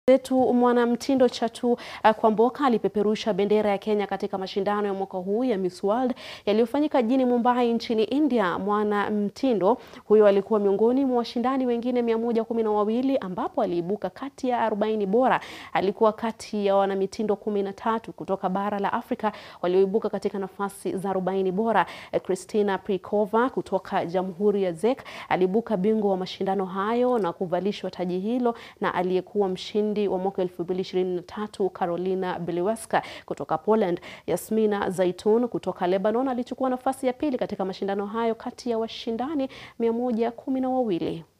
zetu mwanamtindo Chatu uh, Kwamboka alipeperusha bendera ya Kenya katika mashindano ya mwaka huu ya Miss World yaliyofanyika jijini Mumbai nchini India. Mwanamtindo huyo alikuwa miongoni mwa washindani wengine mia moja kumi na wawili ambapo aliibuka kati ya 40 bora. Alikuwa kati ya wanamitindo kumi na tatu kutoka bara la Afrika walioibuka katika nafasi za 40 bora. Christina Prikova kutoka Jamhuri ya Czech aliibuka bingwa wa mashindano hayo na kuvalishwa taji hilo na aliyekuwa mshindi wa mwaka 2023 Carolina Bieliwska kutoka Poland. Yasmina Zaitun kutoka Lebanon alichukua nafasi ya pili katika mashindano hayo kati ya washindani mia moja kumi na wawili.